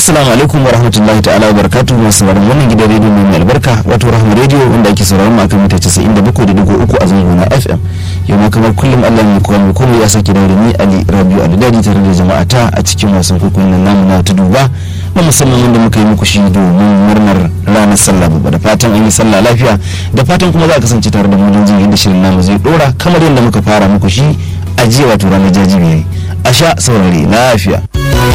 assalamu alaikum wa rahmatullahi ta'ala wa barakatuhu masu sauraron wannan gidan rediyo mai albarka wato rahama rediyo wanda ake sauraron mu akan mita 97.3 a zango na fm yau ma kamar kullum allah mai kowa mai komai ya sake dawo da ni ali rabiu alidadi tare da jama'a ta a cikin wasan kwaikwayon nan namu na ta duba na musamman wanda muka yi muku shi domin murnar ranar sallah babba da fatan an yi sallah lafiya da fatan kuma za a kasance tare da mu don jin yadda shirin namu zai dora kamar yadda muka fara muku shi a jiya wato ranar jajibiyar a sha saurari lafiya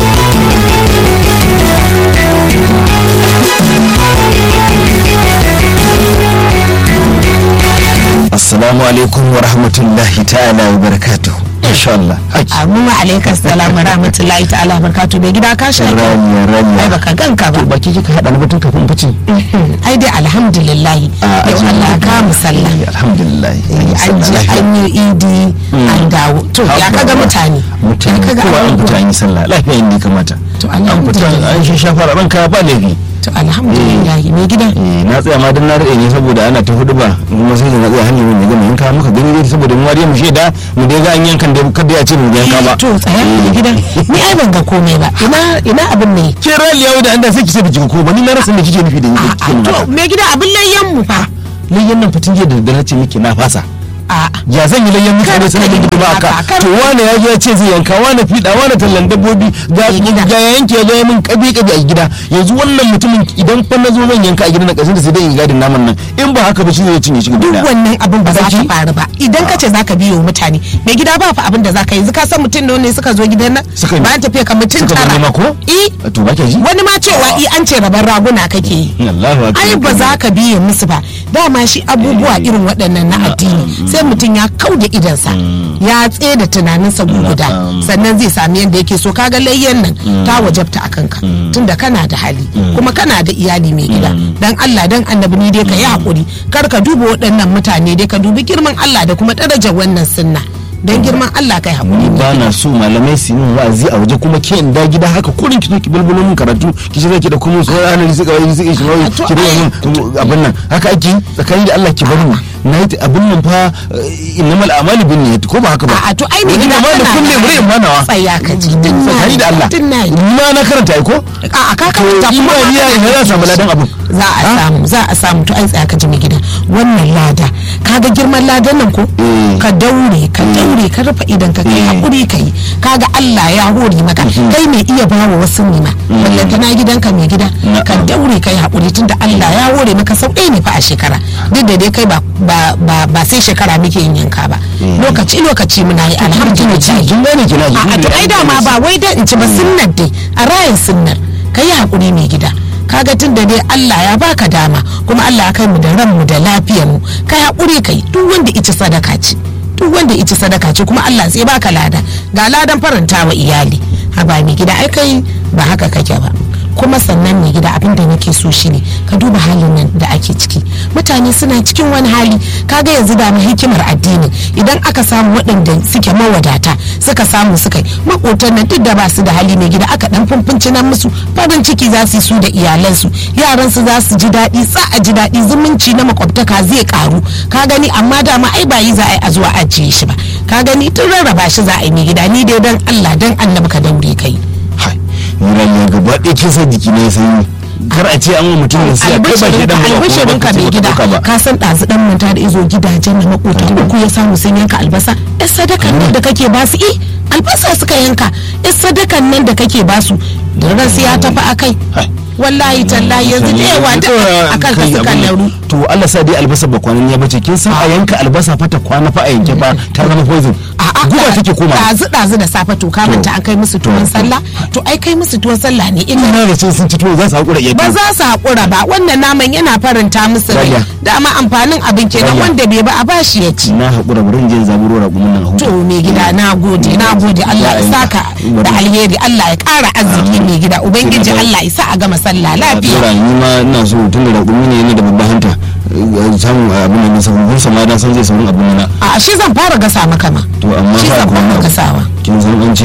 assalamu alaikum wa rahmatullahi ta'ala wa barakatuh insha Allah Amu alaikum salam wa rahmatullahi ta'ala wa barakatuh bai gida ka sha raniya raniya ai baka ganka ba to baki kika hada na batun kafin fice ai dai alhamdulillah yau Allah ka mu sallah alhamdulillah an je an yi idi an dawo to ya kaga mutane mutane ya kaga kowa an abubuwa. fita an yi sallah lafiya inda ya kamata To, an fita alhamdulillah. an shi shafa ranka ba laifi to alhamdulillah mai gida Eh, na tsaya ma don na rade ne saboda ana ta hudu ba kuma sai da na tsaya hanyar mai gama yanka muka gani dai saboda mu wariya mu shaida mu dai ga an yankan da kada ya ce mu ga yanka ba to tsaya mai gida ni ai ban ga komai ba ina ina abin ne ke raliya da an da sai ki sai biki ko ba ni na rasa me kike nufi da ni kike a nuna to mai gida abin layyan mu fa layyan nan fitin jiya da daddare ce miki na fasa a ya zan yi layyan mutane Kar sanar ka da yi gidi ba haka, aka kar to wane ya zo ya ce zai yanka wane fiɗa wane tallan dabbobi ga Mai gida. ga ya yanke ya zo ya min kabi kabi a gida yanzu wannan mutumin idan fa na zo zan yanka a gida na ƙasar da sai dai in gadin naman nan in ba haka ba shi zai cinye shi duk gida wannan abin ba za ta Baki? faru ba idan ka ce zaka biyo mutane mai gida ba fa abin da zaka yi yanzu ka san mutum nawa ne suka zo gidan nan Suka yi- bayan tafiya ka mutum suka zo tara nema ko? eh to ba ke ji wani ma cewa i an ce rabar raguna kake yi Allahu akbar ai ba za ka biye musu ba dama shi abubuwa irin waɗannan na addini sai mutum ya kau da idansa ya tsaye da tunaninsa guguda sannan zai sami yadda yake so kaga layyan nan ta wajabta a kanka tunda kana da hali kuma kana da iyali mai gida dan Allah dan annabi ni dai ka yi hakuri kar ka duba waɗannan mutane dai ka dubi girman Allah da kuma darajar wannan sunna dan girman Allah kai hakuri ba na so malamai su yi min wa'azi a waje kuma ke in da gida haka kurin ki zo ki bulbulo min karatu ki ce zaki da kuma su ranar suka wani suka shi wani To, ki da ai- min abin nan haka ake yi tsakanin da Allah ki bar mu na yi abin nan fa eh, innamal a'malu bin niyyat ko ba haka ba A'a, to ai mai Wani gida ma da kana kulle da- mure manawa Tsaya ka ji, tun na tsakani yi, da Allah tun na yi. ni ma na karanta ai ko a ka to karanta kuma imani ya ina za a samu ladan abin za a samu za a samu to ai tsaya ka ji mai gida wannan lada kaga girman ladan nan ko Eh. ka daure ka daure ka rufe idan ka kai Eh. hakuri ka yi kaga Allah ya hore maka kai mai iya bawa wasu ne ma ballanta na gidanka mai gida ka Na'am. daure kai hakuri tunda Allah ya hore maka sau ɗaya ne fa a shekara duk da dai kai ba ba ba, ba sai shekara muke yin yanka ba lokaci lokaci muna yi alhamdulillah kin gane kina ji a to ai dama ba wai dan in ci ba sunnar dai a rayin sunnar ka yi hakuri mai gida kaga tun da dai Allah ya baka dama kuma Allah ya kai mu da ranmu da lafiyar mu ka hakuri kai duk wanda ici sadaka ce duk wanda ici sadaka ce kuma Allah sai baka lada ga ladan faranta wa iyali haba mai gida ai kai ba haka kake ba kuma sannan mai gida abin da nake so shine ka duba halin nan da ake ciki mutane suna cikin wani hali kaga yanzu da mu hikimar addini idan aka samu waɗanda suke mawadata suka samu suka yi makotan nan duk da ba su da hali mai gida aka dan fumfunci nan musu farin ciki za su yi su da iyalansu yaran su za su ji daɗi sa a ji daɗi zumunci na makwabtaka zai karu ka gani amma dama ai ba yi za a yi a zuwa ajiye shi ba ka gani tun rarraba shi za a yi mai gida ni dai dan Allah dan annabi ka daure kai hai ni rayuwa gaba ɗaya kin san jiki ne sai kar a ce an wa mutum da sai kai ba shi dan ba albishirin ka mai gida ba ka san ɗazu ɗan manta da izo gidajen na makota uku ya samu sun yanka albasa yan sadakan nan da kake basu eh albasa suka yanka yan sadakan nan da kake basu da ran sai ya tafi akai Hai. wallahi tallahi yanzu da yawa duk akan ka suka lauru to Allah sa dai albasa ba kwanan ya bace kin san a yanka albasa fa ta kwana fa a yanke ba ta zama poison guba take koma ɗazu ɗazu da safe to ka manta an kai musu tuwon sallah to ai kai musu tuwon sallah ne ina ina da ce sun ci tuwo za su hakura iya ba za su haƙura ba wannan naman yana faranta musu rai Raya. dama amfanin abin kenan Raya. wanda bai ba a bashi ya ci na hakura bari in je in zaburo raƙumin nan a huta to mai gida na gode na gode Allah ya saka da alheri Allah ya ƙara arziki mai gida ubangiji Allah ya sa a gama sallah lafiya Dora ni ma ina so tun da raƙumi ne yana da babban hanta eh, samun abin da nisa kun sama da san zai saurin abin na a shi zan fara gasa maka ma to amma shi fa zan kuma fara gasawa kin san an ce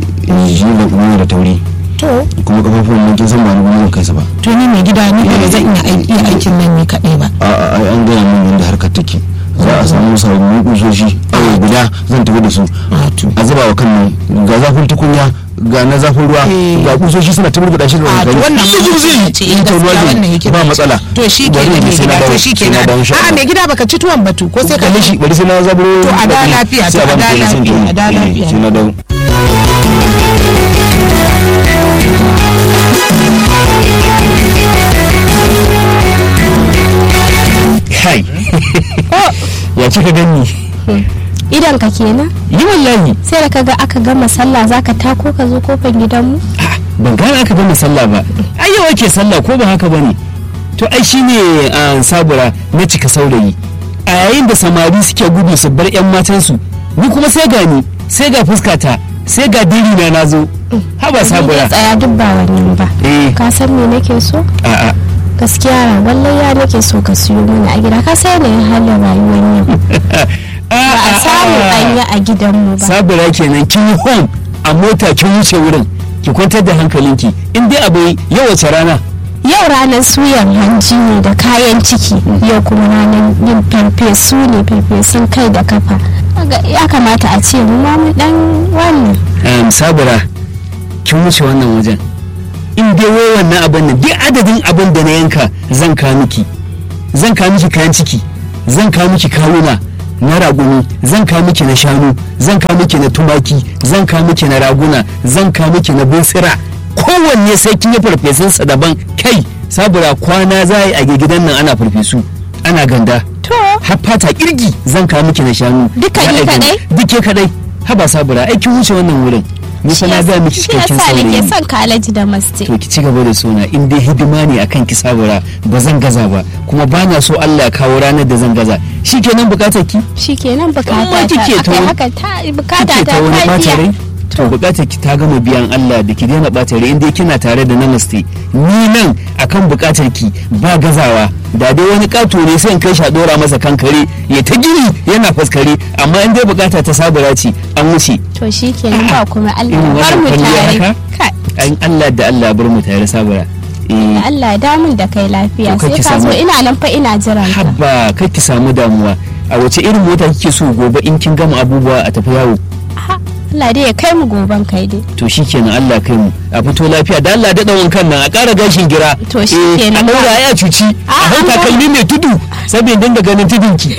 shi da kuma da tauri to kuma kafafun nan kin san ba ni zan kai sa ba to ni mai gida ni ba zan iya ai- iya aikin nan ni kaɗai ba a a an gaya min yadda harkar take za a samu sababbin kusoshi awo guda zan tafi da su Wato. a zuba wa kan nan ga zafin tukunya ga na zafin ruwa Eh. ga kusoshi suna ta murguɗa shi da a to gari. wannan Duk ma zai ce yi ta gaskiya ruwa wannan ne hikima ba ce. matsala to shi ke Bari nan in mai sai na gida to dawo- shi ke sai na nan dawo insha a'a Allah. mai gida baka ci tuwon batu ko sai ka kalle shi bari sai na zaburo To, a da lafiya, sai to, a bani da kenan sai in lafiya, tafi. a da Eh, lafiya. sai na dawo kai ya kika gani idan ka kenan yi wallahi sai da kaga aka gama sallah zaka tako ka zo kofar gidanmu Ah, ban gane aka gama sallah ba ai yau ake sallah ko ba haka bane to ai shine a sabura na cika saurayi a yayin da samari suke gudu su bar yan matansu ni kuma sai ga ni sai ga fuskata sai ga diri na nazo haba Ni sabura dai tsaya duk ba wannan ba eh ka san me nake so a a gaskiya ragon layya nake so ka siyo mana a gida ka sai yanayin halin rayuwar yau ba a samu an yi a gidanmu ba sabura kenan kin yi home a mota kin wuce wurin ki kwantar da hankalinki in dai abu yau wace rana yau ranar suyan hanji ne da kayan ciki yau kuma ranar yin farfesu ne farfesun kai da kafa Kaga ya kamata a ce mu ma mu dan wannan um, sabura kin wuce wannan wajen in dai wai wannan abin nan duk adadin abin da na yanka zan kawo miki zan kawo miki kayan ciki zan kawo miki kawuna na raguni zan kawo miki na shanu zan kawo miki na tumaki zan kawo miki na raguna zan kawo miki na bunsira kowanne sai kin yi farfesunsa daban kai sabura kwana za a yi a gidan nan ana farfesu ana ganda to har fata kirgi zan kawo miki na shanu Duka Za a ni yi ganda. kadai? duke kadai haba sabura ai kin wuce wannan wurin ni fa na ga miki shi cikakken yasa nake saurayi son kalaji da maste to ki ci gaba da sona in dai hidima ne akan ki sabura ba zan gaza ba kuma ba na so Allah ya kawo ranar da zan gaza shikenan bukatar ki shikenan Amma bukata ta kike ta akai wani- haka ta bukata kike ta ta wani ta bata rai biya to bukatar ki ta gama biyan Allah da ki daina bata rai in dai kina tare da namaste ni nan akan bukatar ki ba gazawa da dai wani kato ne sai in kai shi a dora masa kankare ya ta gini yana faskare amma in dai bukata ta sabura ce an wuce to shikenan ba kuma Allah Irin ya bar wannan mu kwalliya tare haka? Kai, an Allah da Allah ya bar mu tare sabura eh Allah ya damun da kai lafiya To, kar sai ki ka zo samu- ina nan fa ina jiran ka habba kar ki samu damuwa a wace irin mota kike so gobe in kin gama abubuwa a tafi yawo Ha, Allah dai ya kai mu goban kai dai to shikenan Allah kai mu a fito lafiya da Allah daɗa wankan nan a ƙara gashin gira To shikenan a ba. ɗaura ya cuci a Ah, hau an ga- takalmi mai tudu saboda dinga ganin tudunki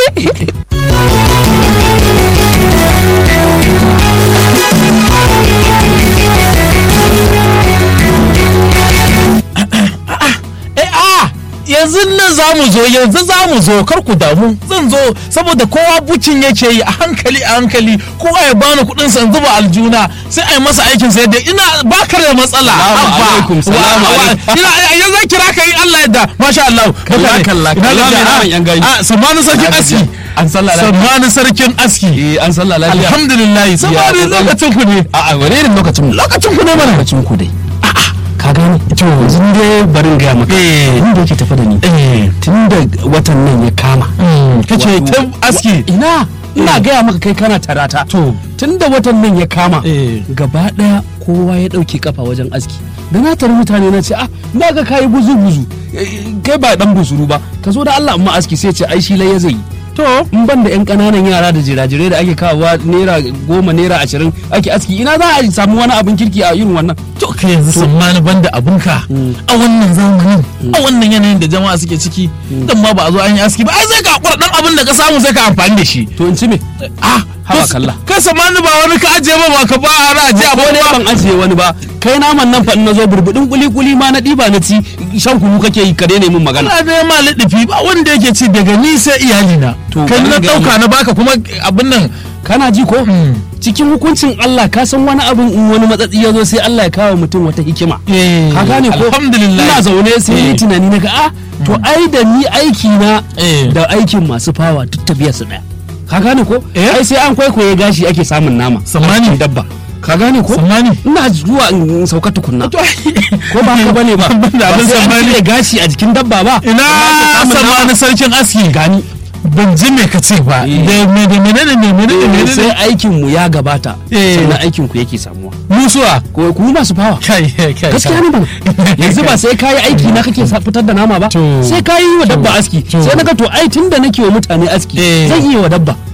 eh a yanzu nan za mu zo yanzu za mu zo kar ku damu zan zo saboda kowa bucin yake yi a hankali a hankali kowa ya bani kuɗin sa in zuba aljuna sai a yi masa aikin sai da ina bakar da matsala Salamu Abba. alaikum, salamu Wa- wa- alaikum. ina yanzu kira ka yi Allah yadda masha Allah Kalla, Baka ne? kalla, Ina kalla gajiya? mai naman yan gayu. a samani sarkin Na aski gajiya. An sallah lafiya. samani sarkin aski eh an sallah lafiya alhamdulillah samani kokari. lokacin ku ne a a wani irin lokacin mu lokacin ku ne mana lokacin ku dai ka gane to yanzu dai barin gaya maka Eh. abin da yake tafi da ni eh tun da watan nan ya kama kace ta aski ina ina gaya maka kai kana tarata to tun da watan nan ya kama Eh. gaba daya kowa ya dauke kafa wajen aski da na tari mutane na ce ah na ga kayi buzu buzu kai ba dan busuru ba ka zo da Allah amma aski sai ce ai shi lai ya zai yi. to in ban da yan kananan yara da jirajirai da ake kawowa naira goma naira ashirin ake aski ina za a samu wani abin kirki a irin wannan to ka yanzu tsammani banda abinka a wannan zamanin a wannan yanayin da jama'a suke ciki dan ma ba a zo an yi aski ba ai sai ka hakura dan abin da ka samu sai ka amfani da shi to in ci me ah Haba to- kalla. kai tsammani ba wani ka ajiye ba ba ka ba a ra ajiye a ko ne ba ban ajiye wani ba kai naman nan fa in nazo burbudin kuli kuli ma na diba na ci shan kunu kake yi ka daina min magana Allah ne ma lidifi ba wanda yake ci daga ni sai iyalina To, kai bari na ga dauka mu. na baka kuma abin nan kana ji ko cikin hukuncin Allah ka san wani abin in wani matsatsi ya zo sai Allah ya kawo mutum wata hikima eh, ka gane ko alhamdulillah ina zaune sai ni Eh. tunani na ga ah to ai da ni aiki na Eh. da aikin masu fawa duk tafiya su daya ka gane ko Eh. ai sai an kwaikwaye gashi ake samun nama Sammani. a dabba ka gane ko Sammani. ina zuwa in sauka tukunna to ko ba ka bane ba Banda abin ba sai an sammani. cire gashi a jikin dabba ba ina Sannan ake samun nama. samani sarkin aski gani ban ji me ka ce ba Eh. da me da menene me menene Eh, menene sai aikin mu ya gabata Eh. sannan aikin ku yake samuwa musuwa ko ku masu fawa kai kai kai gaskiya ne bana yanzu ba sai kayi aiki na kake sa- fitar da nama ba To. sai kayi wa dabba aski To. sai naga to ai tunda nake wa mutane aski Eh. zan iya wa dabba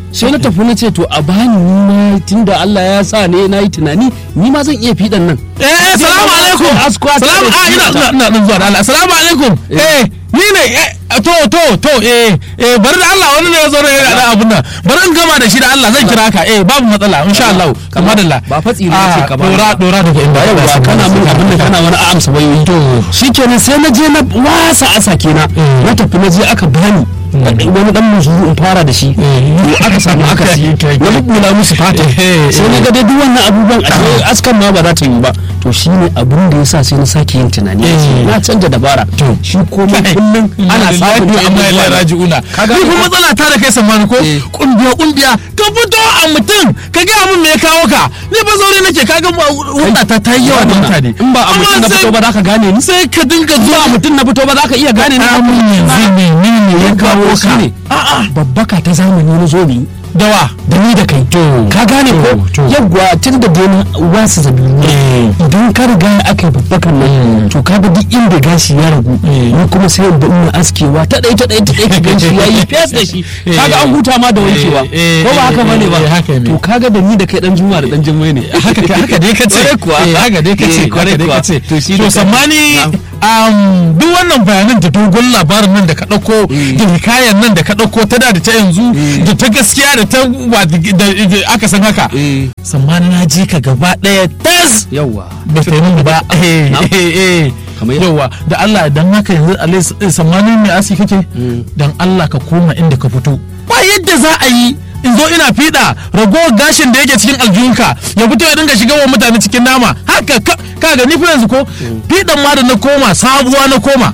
sai na tafi na ce to a bani ni ma tunda Allah ya sa ne na yi tunani ni ma zan iya fiɗan nan eh eh salamu alaikum Askwa ta salamu da a ina ta. ina ina nan zuwa da Allah salamu alaikum eh ni ne eh to to to eh eh bari da Allah wani ne ya zo ne ya da abun nan bari in gama da shi da Allah zan kira ka eh babu matsala insha Allah kamar da ba fatsi ne ce ka ba dora dora daga inda ba yau kana mun abin da kana wani amsa wayoyi to shikenan sai na je na wasa asa kenan na tafi na je aka bani wani dan muzuru in fara da shi to aka samu aka si na bubula musu fata sai na ga dai duk wannan abubuwan a askan ma ba za ta yi ba to shine abin da yasa sai na sake yin tunani na canja dabara shi komai kullum ana samun amma ya abubuwa raji'una Kaga- ni kuma matsala ta da kai samani ko Eh. kungiya kungiya ka fito a mutum ka ga mun me ya kawo ka ni ba zaure nake kaga wanda ta ta yi yawa da mutane in ba a mutum Amma na sai- fito ba za ka gane ni sai ka dinga ba zuwa mutum na fito ba za ka iya gane ni amun yanzu ne ni ne ya kawo ka ne babbaka ta zamani na zo ni dawa da ni da kai ka gane ko to. yawwa tun da dai na wasu zabiru idan ka riga aka yi babbakan nan to ka ga duk inda gashi ya ragu ni kuma sai in ina askewa ta ɗaya ta ɗaya ta ɗaya ka gan shi yayi fes da shi kaga an huta ma da wankewa Eh, eh, ko ba haka bane ba eh, haka ne. to kaga da ni da kai dan juma da dan jimmai ne haka haka dai ka ce Kwarai kuwa. Eh, haka dai ka ce Eh, kwarai kwarai dai ka kuwa. ce To shi to ne- sammani Na'am. um, duk wannan bayanan da dogon labarin nan da ka ɗauko da hikayen nan da ka ɗauko ta da da ta yanzu da ta gaskiya da ta wa- da da aka san haka Eh. sammani na ji ka gaba ɗaya tas yawwa ba ta yi min ba eh Na'am. eh eh Kamar ya- yawa da Allah dan haka yanzu alai sammani mai asi kake dan Allah ka koma inda ka fito ba yadda za a yi in zo ina fiɗa ragowar gashin da yake cikin aljihunka ya fito ya dinga shiga wa mutane cikin nama haka ka kaga ni fa yanzu ko fiɗan ma da na koma sabuwa na koma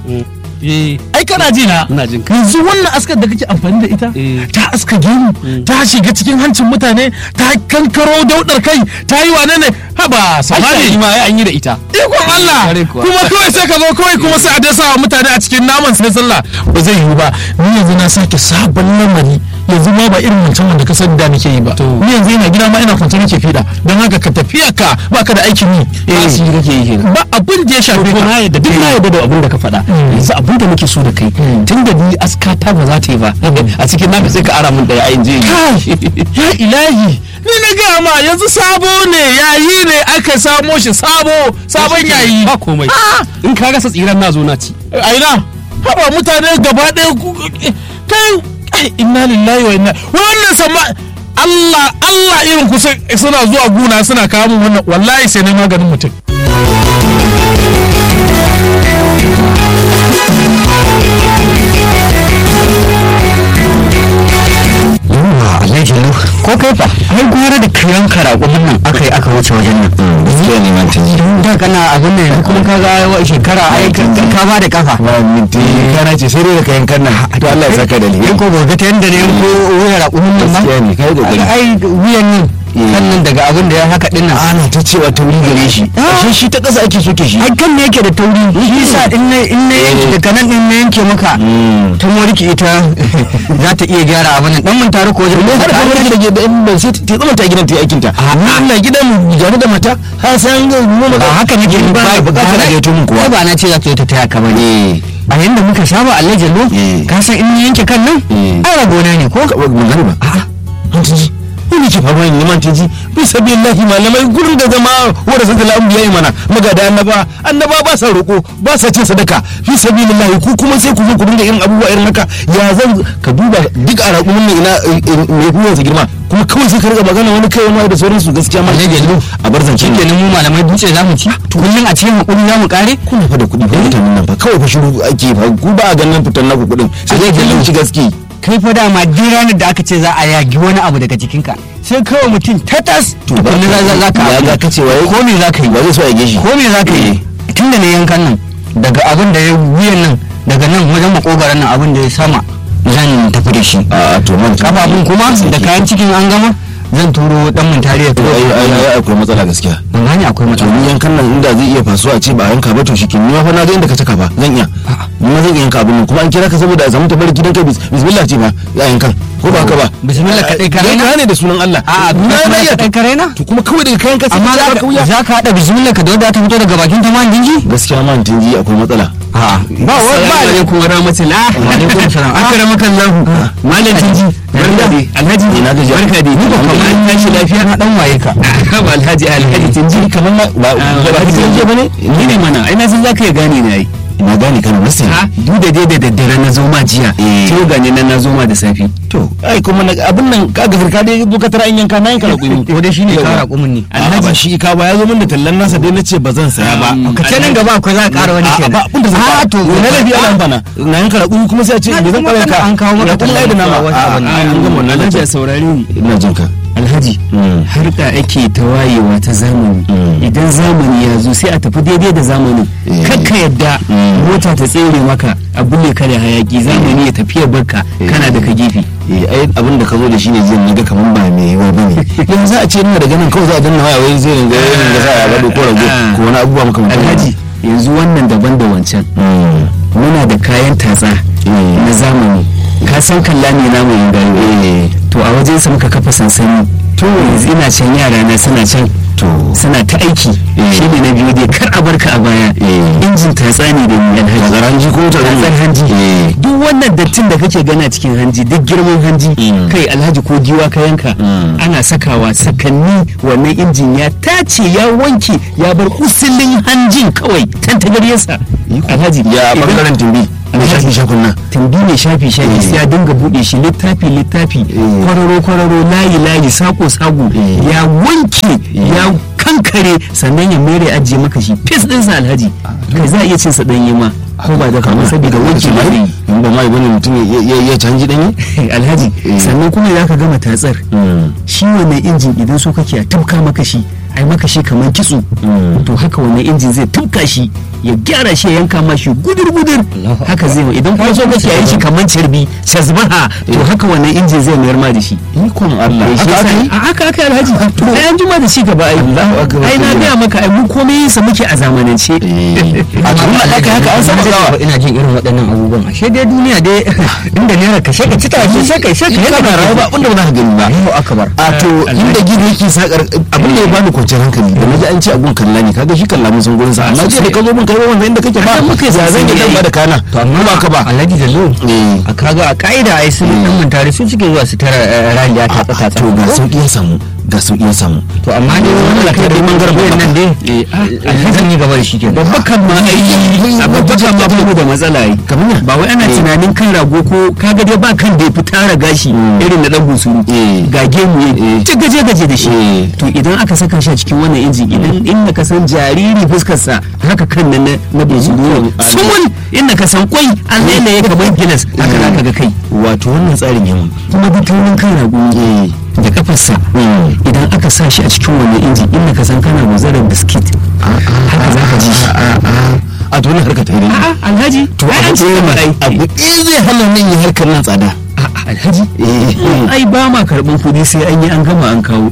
eh ai kana ji na Ina jin ka. yanzu wannan askar da kake amfani da ita Eh. ta aska gemu ta shiga cikin hancin mutane ta kankaro daudar kai ta yi wane ne haba samari Haka ma ai an yi da ita ikon Allah Kare kuwa. kuma kawai sai ka zo kawai kuma sai a dasa wa mutane a cikin naman sai sallah ba zai yiwu ba ni yanzu na sake sabon lamari yanzu ma ba irin wancan wanda ka sani da nake yi ba ni yanzu ina gida ma ina kwance nake fiɗa don haka ka tafiya ka ba ka da aikin yi ba su yi kake yi kenan ba abin da ya shafe to ka na yadda duk na yadda da abin da ka faɗa yanzu abin da nake so da kai tun da ni askata ba za ta yi ba a cikin naka sai ka ara min daya ayin je kai ya ilahi ni na gaya ma yanzu sabo ne yayi ne aka samo shi sabo sabon yayi ba komai in ka rasa tsiran na zo na ci a ina haba mutane gaba ɗaya ku- kai kai, inna lillahi wa inna wannan sama Allah Allah irin ku sai- suna zuwa guna suna kawo min wannan wallahi sai na maganin mutum yawa alhaji lu ko kai fa ai gwara da kiyan karakumin nan aka yi aka wuce wajen nan gaskiya ne man taji da kana abin nan yanzu kuma kaga wa shekara ai ka ka ba da kafa ba minti kana ce sai dai da kayan kan nan to Allah ya saka da alheri yan ko ga ta yanda ne ko wuya rakumin nan ma gaskiya ne kai da Ai, ai wuyan nan sannan daga abin da ya haka din nan ana ta cewa tauri gare shi ashe shi ta ƙasa ake soke shi ai kan ne yake da tauri shi yasa in na in na yanke daga nan din na yanke maka ta moriki ita za ta iya gyara abin nan dan mun tare ko wajen har ka wani da gidan ban sai ta zama ta gidan ta yi aikin ta Allah gidan gari da mata har sai an ga mu ba haka nake ba ba bukatar da ya tumun kuwa ai ba na ce za ta yi ta taya ka bane a yanda muka saba Allah jallo Eh. ka san in na yanke kan nan Eh. ai ragona ne ko magana ba a'a an ji wani ke faruwa ne man taji bi sabillahi malamai gurin da zama wanda sun tala anbiya yi mana magada annaba annaba ba sa roko ba sa cin sadaka fi sabilillahi ku kuma sai ku zo ku dinga irin abubuwa irin haka ya zan ka duba duk a raƙumin nan ina mai kuma sa girma kuma kawai sai ka riga magana wani kai wani da sauransu gaskiya ma Allah jallo a bar zance kenan mu malamai dutse za mu ci kullum a cikin hakuri za mu kare kuna fa da kuɗi fa mutanen nan fa kawai fa shiru ake fa ku ba a ganin fitan naku kuɗin sai dai kallon shi gaske kai fa dama duk ranar da aka ce za a yagi wani abu daga jikinka sai kawai mutum tatas to ba tukunna za za ka ya ga ka cewa ko me za ka yi ba zai so ya geshi ko me za ka yi tun da na yankan nan daga abin da ya wuyan nan daga nan wajen makogaran nan abin da ya sama zan tafi da shi a to man kafafun kuma da kayan cikin an gama zan turo dan mun tariya to ai ai ai akwai matsala gaskiya ban gane akwai to matsala ni yankan nan inda zai iya fasuwa a ce ba a yanka ba to shi ni ma fa na ga inda ka taka ba zan iya ni ma zan iya yanka abin nan kuma an kira ka saboda a samu tabarki dan kai bis- bismillah ce ba ya yankan ko ba haka ba Bismillah kaɗai ka raina? ka ne da sunan Allah a na na bismillah iya kaɗai ka raina to kuma kawai daga kayan kasa amma ka za kauya ka- za ka haɗa bismillah ka da wadda ta fito daga bakin ta man dingi gaskiya man tinji akwai matsala a ba wa ba ne kuma rahmatullah alaikum salam akramakan lahu malam tinji barka dai alhaji Ina gajiya. barka dai ni ba kamar an tashi lafiya na dan waye ka ba alhaji alhaji tinji kamar ma ba Ah, ba alhaji tinji ba ne ni ne mana ai na san zaka iya gane na yi ina gane kana nasi ha duk da dai da daddare na zo ma jiya Eh. to gane nan na zo ma da safi to ai kuma na abin nan ka ga ka dai zo ka tara in yanka na yanka da kuyi ko dai shine ka raƙumin ne Alhaji ba shi ka ba ya zo min da tallan nasa dai nace ba zan saya ba Um, ka ce nan gaba akwai za ka ƙara wani a kenan ba abin da zan a fara to na lafi ana bana na yanka da kuyi kuma sai a ce Na me zan kuma kare ka an kawo maka ya kuma ai da nama wata a abin. an gama wannan alhaji a nace saurare ni ina jin ka alhaji Mm. harka ake ta wayewa ta zamani Mm. idan zamani ya zo sai a tafi daidai da zamanin Eh. kakka yadda Mm. mota ta tsere maka a bulle ka da hayaki zamani ya tafi ya barka Eh. kana da ka gefe eh ai abin da ka zo da shi ne zai naga kaman ba mai yiwa bane yanzu za a ce ina da ganin kawai za a danna waya wai zai ringa yin da za a gado ko rago Ah. ko wani abubuwa maka alhaji yanzu wannan daban da wancan muna da kayan tatsa na zamani ka san kalla ne namu yin gayo to a wajen sa muka kafa sansani to yanzu ina can yara na suna can to suna ta aiki Eh. shi ne na biyu dai kar a barka a baya Eh. injin tatsa ne da ni alhaji Tatsar hanji ko tatsar tatsar hanji Eh. duk wannan dattin da kake gana cikin hanji duk girman hanji Mm. kai alhaji ko giwa ka yanka Mm. ana sakawa sakanni wannan injin ya tace ya wanke ya bar usulin hanjin kawai tantagaryarsa alhaji ya idan- bangaren tumbi na shafi shafin nan tumbi ne shafi shafi Eh. sai ya dinga bude shi littafi littafi Eh. kwararo kwararo layi layi sako sako Eh. ya wanke ya kankare sannan ya mere ajiye maka shi fes ɗinsa alhaji kai za a iya cin sa ɗanye ma ko ba da kamar saboda wanke ba zai yi in ba mai bane mutum ya- ya ya canji danye alhaji Eh. sannan kuma za ka gama tatsar shi wannan injin idan so kake a tafka maka shi ai maka shi kamar kitso Mm. to haka wannan injin zai tafka shi ya gyara shi ya yanka ma shi gudur gudur haka zai idan kuma so kake yi shi kamar cirbi shazbaha to haka wannan injin zai mayar ma da shi ikon Allah Eh, shi haka aka yasa- yi a haka aka alhaji ai an juma da shi gaba ai Allahu akbar. ai na gaya maka ai mu komai yin sa muke a zamanance a tun da haka haka an saba gawa ina jin irin waɗannan abubuwan ashe dai duniya dai inda naira ka shaka cita ce sai kai sai in kai kana rayuwa ba abinda ba za ka gani ba Allahu akbar a to inda gida yake sakar abin da ya bani kwanciyar hankali da naji an ce abun kalla ne kaga shi kalla mun san gurin sa amma jiya da ka zo mun kai wannan inda kake ba ya zan yi dan ba da kana to amma ba ka ba alhaji da zo Eh. a kaga a ka'ida ai sun dan mantare su suke zuwa su tara eh, raliya ta tsata to ga sauki ya samu ga sauki ya samu to amma ne wannan kai da mangar bayan nan dai alhaji ne gaba da shi kenan babba kan ma ai a babba kan ma babu da matsala ai kamar ba wai ana tunanin kan rago ko kaga dai ba kan da ya fi tara gashi irin na dan busuru Eh. ga gemu ya ci gaje gaje da shi Eh. to idan aka saka shi a cikin wannan injin idan inda ka san jariri fuskar sa haka kan nan na- na busuru ne sumul inda ka san kwai an lailaye kamar gilas haka zaka ga kai wato wannan tsarin yawan kuma duk taurin kan rago ne da kafarsa idan aka sa shi a cikin wannan injin inda ka san kana guzarar biskit haka zaka ji shi a to wannan harka ta yi a'a alhaji to ai an abu ce ɗaya ma ne ai abu ɗaya zai hana nan yi harkar nan tsada A'a, alhaji eh ai ba ma karɓar kuɗi sai an yi an gama an kawo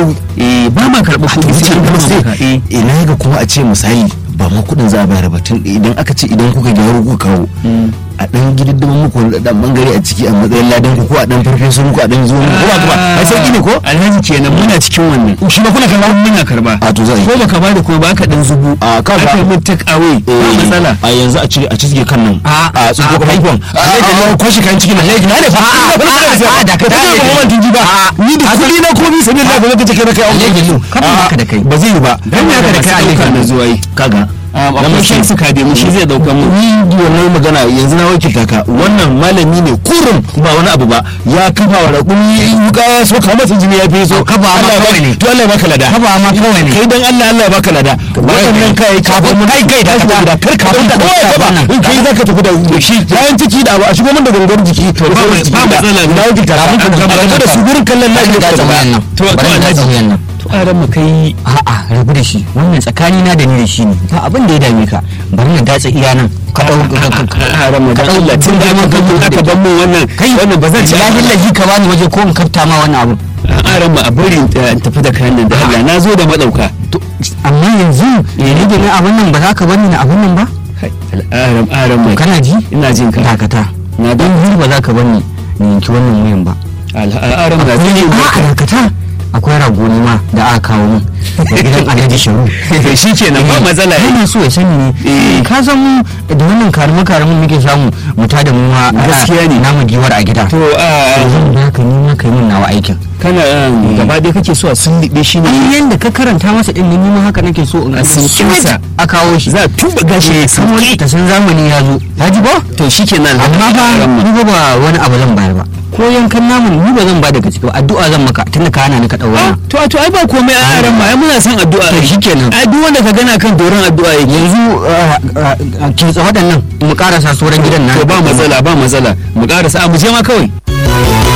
eh ba ma karɓar kuɗi sai an gama maka eh ina ga kuma a ce misali ba ma kudin za a bayar ba tun idan aka ce idan kuka gyara kuka kawo a dan gididdimin muku wani dan bangare a ciki a matsayin ladan ku ko a dan farfeso muku a dan zo muku ko ba ku ba ai sauki ne ko alhaji kenan muna cikin wannan shi ba kuna karba muna karba a to za a yi ko baka bada kuma ba ka dan zubu a ka aka yi mun take away ba matsala a yanzu a cire a cizge kan nan A- a tsugo a- kuma ikon a kwashi kayan cikin nan na ne fa a- a- da ka tare ba kuma tunji ba ni da kudi na ko bi sanin da gobe kace kai na kai an Alhaji Lu, ka ba haka da kai. ba zai yi ba dan ya da kai alika na zuwa yi kaga akwai shan suka da mu shi zai dauka mu ni wannan magana yanzu na wakilta ka wannan malami ne kurum ba wani abu ba ya kafa wa raƙumi wuka ya so ka masa jini ya fi so Kafa ma Allah ya kawai baka- ne. to Allah ya baka lada Kafa ma kawai ne. kai dan Allah Allah ya baka lada waɗannan kai kafin mun kai kai da ka kar ka Kafin da ka kowa ya ɗauka ba wannan. in kai zaka tafi da shi bayan ciki da abu a shigo min da gangar jiki to ba matsala. na wakilta ka Kafin ka ka ɗauka da su gurin kallon bari lafiya da ka ta wayan nan To, bari to, da ta Alhaji. wayan nan to aran mu kai a'a rabu da shi wannan tsakani na da ni da shi ne ba abin da ya dame ka bari na datsa iya nan ka dau aran mu dan Allah tun da mun kan aka ban mu wannan kai wannan ba zan ci ya hillahi ka bani waje ko in kafta ma wannan abu aran mu a bari in tafi da kayan nan da Allah na zo da madauka To, amma yanzu ne da na abin nan ba za ka bani na abin nan ba aran aran mu kana ji ina jin ka dakata na don har ba za ka bani ni yanki wannan wayan ba al'aran da akwai a dakata akwai ragoni ma da aka kawo min da gidan alhaji sharu shi kenan ba matsala yana so ya sani ne ka san mu da wannan karama karamin muke samu mu tada mu ma Gaskiya ne. namu giwar a gida to a zan da ka ni ma kai min nawa aikin kana um, gaba dai kake so a sunliɓe shi ne ai yanda ka karanta masa din ni ma haka nake so in A sauke masa. a kawo shi za a tuba gashi ya kamar sauke ta san zamani ya zo ya ji ba to shi kenan amma ba ni ba ba wani abu zan bayar ba ko yankan namun ni ba zan ba daga ciki ba addu'a zan maka tunda ka hana ni ka daura to to ai ba komai a yaran ma ai muna son addu'a To shikenan. ai duk wanda ka gana kan doron addu'a yake yanzu kinsa waɗannan mu karasa sauran gidan na to ba matsala ba matsala mu karasa a mu je ma kawai